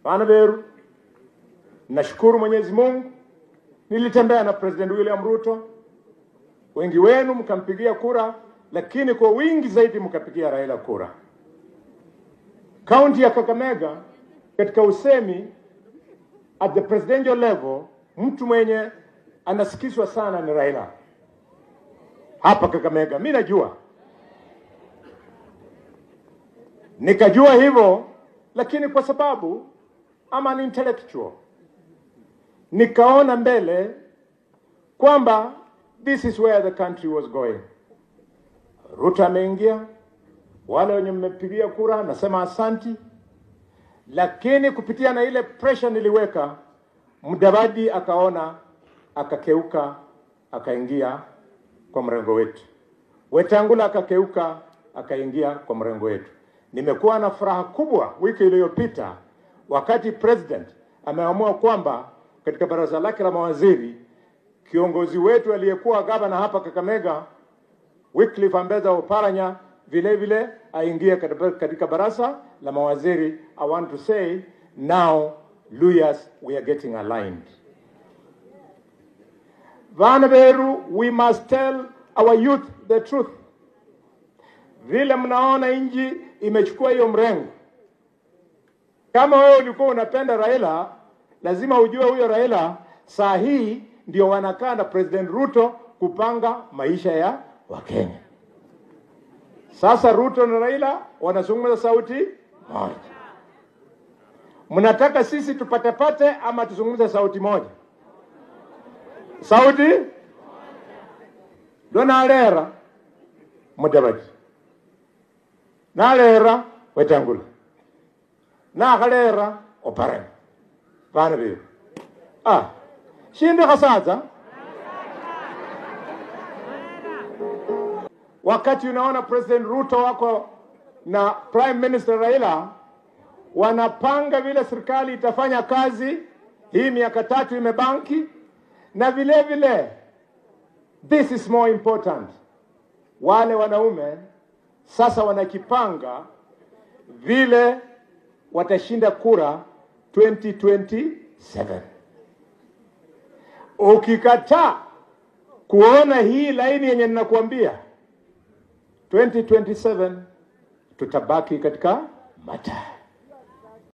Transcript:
Bana Beru, nashukuru Mwenyezi Mungu, nilitembea na President William Ruto, wengi wenu mkampigia kura, lakini kwa wingi zaidi mkapigia Raila kura. Kaunti ya Kakamega katika usemi at the presidential level, mtu mwenye anasikizwa sana ni Raila hapa Kakamega. Mi najua, nikajua hivyo, lakini kwa sababu I'm an intellectual, nikaona mbele kwamba this is where the country was going. Ruto ameingia, wale wenye mmepigia kura nasema asanti, lakini kupitia na ile pressure niliweka, Mudavadi akaona, akakeuka, akaingia kwa mrengo wetu. Wetangula akakeuka, akaingia kwa mrengo wetu. Nimekuwa na furaha kubwa wiki iliyopita wakati president ameamua kwamba katika baraza lake la mawaziri kiongozi wetu aliyekuwa gavana hapa Kakamega Wycliffe Ambetsa Oparanya vile vile aingie katika katika baraza la mawaziri. I want to say now Luyas we are getting aligned. Vanaveru, we must tell our youth the truth. Vile mnaona nchi imechukua hiyo mrengo, kama wewe ulikuwa unapenda Raila, lazima ujue huyo Raila saa hii ndio wanakaa na President Ruto kupanga maisha ya Wakenya. Sasa Ruto na Raila wanazungumza sauti moja. Mnataka sisi tupatepate ama tuzungumze sauti moja? Sauti ndo nalera Mudavadi, nalera Wetangula, nakhalera Oparanya, vana veru ah shindi khasadza wakati unaona President Ruto wako na Prime Minister Raila wanapanga vile serikali itafanya kazi hii miaka tatu imebanki, na vile vile this is more important, wale wanaume sasa wanakipanga vile watashinda kura 2027. Ukikataa kuona hii laini yenye ninakuambia 2027 tutabaki katika mataa.